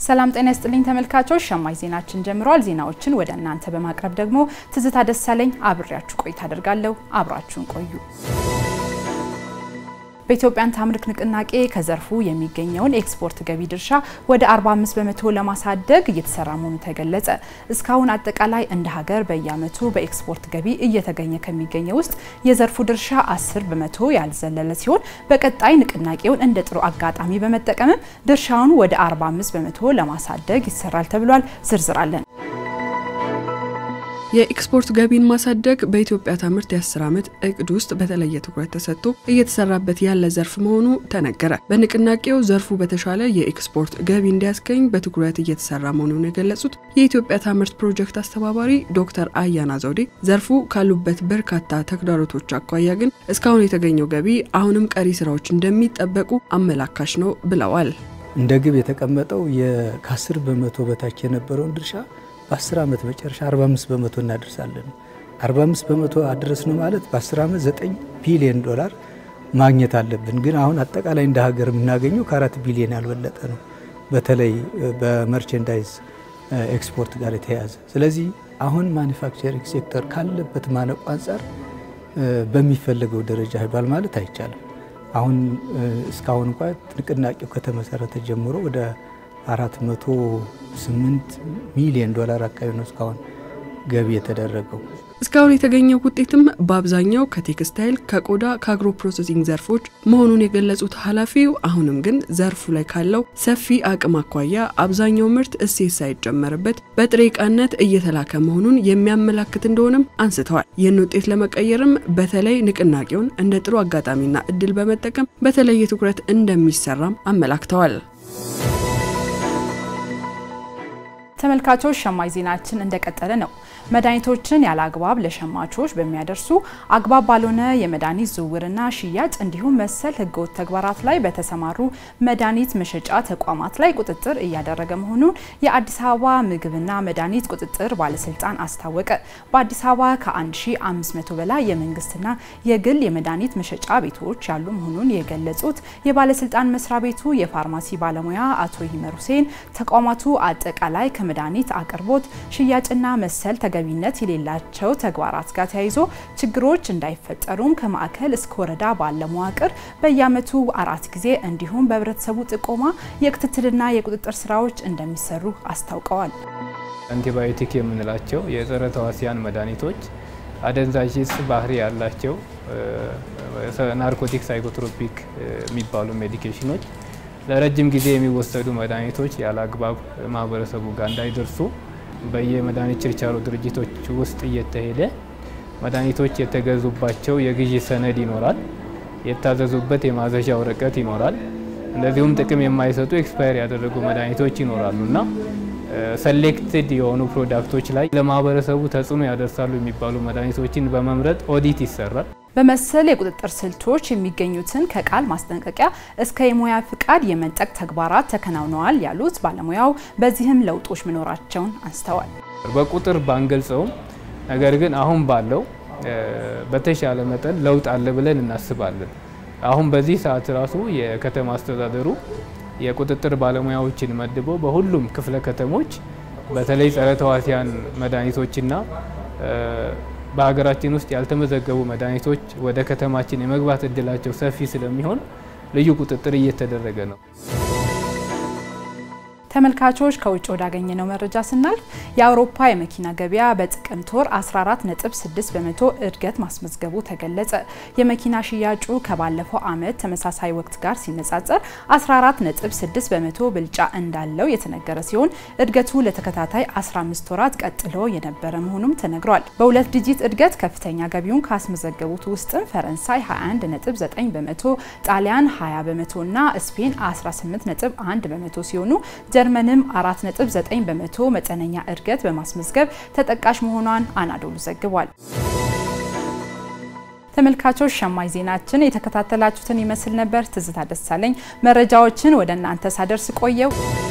ሰላም ጤና ይስጥልኝ ተመልካቾች፣ ሸማች ዜናችን ጀምሯል። ዜናዎችን ወደ እናንተ በማቅረብ ደግሞ ትዝታ ደሳለኝ አብሬያችሁ ቆይታ አደርጋለሁ። አብራችሁን ቆዩ። በኢትዮጵያን ታምርክ ንቅናቄ ከዘርፉ የሚገኘውን ኤክስፖርት ገቢ ድርሻ ወደ 45 በመቶ ለማሳደግ እየተሰራ መሆኑ ተገለጸ። እስካሁን አጠቃላይ እንደ ሀገር በየዓመቱ በኤክስፖርት ገቢ እየተገኘ ከሚገኘው ውስጥ የዘርፉ ድርሻ 10 በመቶ ያልዘለለ ሲሆን በቀጣይ ንቅናቄውን እንደ ጥሩ አጋጣሚ በመጠቀምም ድርሻውን ወደ 45 በመቶ ለማሳደግ ይሰራል ተብሏል። ዝርዝር አለን። የኤክስፖርት ገቢን ማሳደግ በኢትዮጵያ ታምርት የ10 ዓመት እቅድ ውስጥ በተለየ ትኩረት ተሰጥቶ እየተሰራበት ያለ ዘርፍ መሆኑ ተነገረ። በንቅናቄው ዘርፉ በተሻለ የኤክስፖርት ገቢ እንዲያስገኝ በትኩረት እየተሰራ መሆኑን የገለጹት የኢትዮጵያ ታምርት ፕሮጀክት አስተባባሪ ዶክተር አያና ዘውዴ ዘርፉ ካሉበት በርካታ ተግዳሮቶች አኳያ ግን እስካሁን የተገኘው ገቢ አሁንም ቀሪ ስራዎች እንደሚጠበቁ አመላካሽ ነው ብለዋል። እንደ ግብ የተቀመጠው ከ10 በመቶ በታች የነበረውን ድርሻ በ10 ዓመት መጨረሻ 45 በመቶ እናደርሳለን። 45 በመቶ አደረስነው ማለት በ10 ዓመት 9 ቢሊዮን ዶላር ማግኘት አለብን። ግን አሁን አጠቃላይ እንደ ሀገር የምናገኘው ከአራት ቢሊዮን ያልበለጠ ነው፣ በተለይ በመርቸንዳይዝ ኤክስፖርት ጋር የተያያዘ። ስለዚህ አሁን ማኒፋክቸሪንግ ሴክተር ካለበት ማነቆ አንጻር በሚፈለገው ደረጃ ሄዷል ማለት አይቻልም። አሁን እስካሁን እንኳ ንቅናቄው ከተመሰረተ ጀምሮ ወደ 408 ሚሊዮን ዶላር አካባቢ ነው እስካሁን ገቢ የተደረገው። እስካሁን የተገኘው ውጤትም በአብዛኛው ከቴክስታይል፣ ከቆዳ፣ ከአግሮ ፕሮሰሲንግ ዘርፎች መሆኑን የገለጹት ኃላፊው አሁንም ግን ዘርፉ ላይ ካለው ሰፊ አቅም አኳያ አብዛኛው ምርት እሴት ሳይጨመርበት በጥሬ ዕቃነት እየተላከ መሆኑን የሚያመላክት እንደሆነም አንስተዋል። ይህን ውጤት ለመቀየርም በተለይ ንቅናቄውን እንደ ጥሩ አጋጣሚና እድል በመጠቀም በተለየ ትኩረት እንደሚሰራም አመላክተዋል። ተመልካቾች ሸማች ዜናችን እንደቀጠለ ነው። መድኃኒቶችን ያለ አግባብ ለሸማቾች በሚያደርሱ አግባብ ባልሆነ የመድኃኒት ዝውውርና ሽያጭ እንዲሁም መሰል ህገወጥ ተግባራት ላይ በተሰማሩ መድኃኒት መሸጫ ተቋማት ላይ ቁጥጥር እያደረገ መሆኑን የአዲስ አበባ ምግብና መድኃኒት ቁጥጥር ባለስልጣን አስታወቀ። በአዲስ አበባ ከ1500 በላይ የመንግስትና የግል የመድኃኒት መሸጫ ቤቶች ያሉ መሆኑን የገለጹት የባለስልጣን መስሪያ ቤቱ የፋርማሲ ባለሙያ አቶ ይመር ሁሴን ተቋማቱ አጠቃላይ ከመድኃኒት አቅርቦት ሽያጭና መሰል ተገቢነት የሌላቸው ተግባራት ጋር ተያይዞ ችግሮች እንዳይፈጠሩም ከማዕከል እስከ ወረዳ ባለ መዋቅር በየዓመቱ አራት ጊዜ እንዲሁም በህብረተሰቡ ጥቆማ የክትትልና የቁጥጥር ስራዎች እንደሚሰሩ አስታውቀዋል። አንቲባዮቲክ የምንላቸው የጸረ ተዋሲያን መድኃኒቶች፣ አደንዛዥ ዕፅ ባህሪ ያላቸው ናርኮቲክ ሳይኮትሮፒክ የሚባሉ ሜዲኬሽኖች ለረጅም ጊዜ የሚወሰዱ መድኃኒቶች ያለ አግባብ ማህበረሰቡ ጋር እንዳይደርሱ በየመድኃኒት ችርቻሮ ድርጅቶች ውስጥ እየተሄደ መድኃኒቶች የተገዙባቸው የግዢ ሰነድ ይኖራል፣ የታዘዙበት የማዘዣ ወረቀት ይኖራል። እንደዚሁም ጥቅም የማይሰጡ ኤክስፓየር ያደረጉ መድኃኒቶች ይኖራሉ እና ሰሌክትድ የሆኑ ፕሮዳክቶች ላይ ለማህበረሰቡ ተጽዕኖ ያደርሳሉ የሚባሉ መድኃኒቶችን በመምረጥ ኦዲት ይሰራል። በመሰል የቁጥጥር ስልቶች የሚገኙትን ከቃል ማስጠንቀቂያ እስከ የሙያ ፍቃድ የመንጠቅ ተግባራት ተከናውነዋል ያሉት ባለሙያው በዚህም ለውጦች መኖራቸውን አንስተዋል። በቁጥር ባንገልጸውም ነገር ግን አሁን ባለው በተሻለ መጠን ለውጥ አለ ብለን እናስባለን። አሁን በዚህ ሰዓት ራሱ የከተማ አስተዳደሩ የቁጥጥር ባለሙያዎችን መድቦ በሁሉም ክፍለ ከተሞች በተለይ ጸረ ተዋሲያን መድኃኒቶችና በሀገራችን ውስጥ ያልተመዘገቡ መድኃኒቶች ወደ ከተማችን የመግባት እድላቸው ሰፊ ስለሚሆን ልዩ ቁጥጥር እየተደረገ ነው። ተመልካቾች ከውጭ ወዳገኘነው መረጃ ስናልፍ የአውሮፓ የመኪና ገበያ በጥቅምት ወር 14.6 በመቶ እድገት ማስመዝገቡ ተገለጸ። የመኪና ሽያጩ ከባለፈው ዓመት ተመሳሳይ ወቅት ጋር ሲነጻጸር 14.6 በመቶ ብልጫ እንዳለው የተነገረ ሲሆን እድገቱ ለተከታታይ 15 ወራት ቀጥሎ የነበረ መሆኑም ተነግሯል። በሁለት ዲጂት እድገት ከፍተኛ ገቢውን ካስመዘገቡት ውስጥም ፈረንሳይ 21.9 በመቶ፣ ጣሊያን 20 በመቶ እና ስፔን 18.1 በመቶ ሲሆኑ ጀርመንም 4.9 በመቶ መጠነኛ እድገት በማስመዝገብ ተጠቃሽ መሆኗን አናዶሉ ዘግቧል። ተመልካቾች ሸማች ዜናችን የተከታተላችሁትን ይመስል ነበር። ትዝታ ደሳለኝ መረጃዎችን ወደ እናንተ ሳደርስ ቆየው።